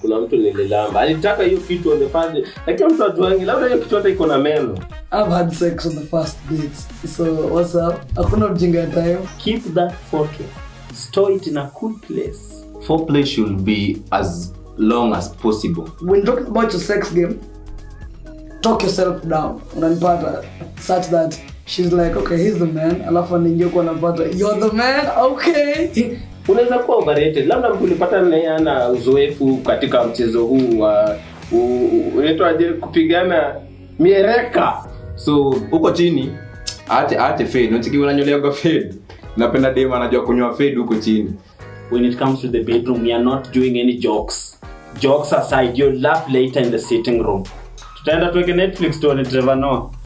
kuna mtu nililamba alitaka hiyo kitu on the first day lakini mtu ajuangi labda hiyo kitu hata iko na meno I've had sex on the first date. So what's up? Hakuna ujinga ya time. keep that photo store it in a cool place foreplay should be as long as possible When talking about your sex game, talk yourself down. Unanipata such that she's like, okay, he's the man. Alafu anaingia kwa anapata, you're the man. Okay. unaweza kuwa overrated labda mtu ulipata naye ana uzoefu katika mchezo huu wa u- u- unaitwaje kupigana miereka so huko chini aache aache fade unachiki unanyoleaga fade napenda dem anajua kunywa fade huko chini when it comes to the bedroom we are not doing any jokes jokes aside you'll laugh later in the sitting room tutaenda tuweke netflix tuone trevor noah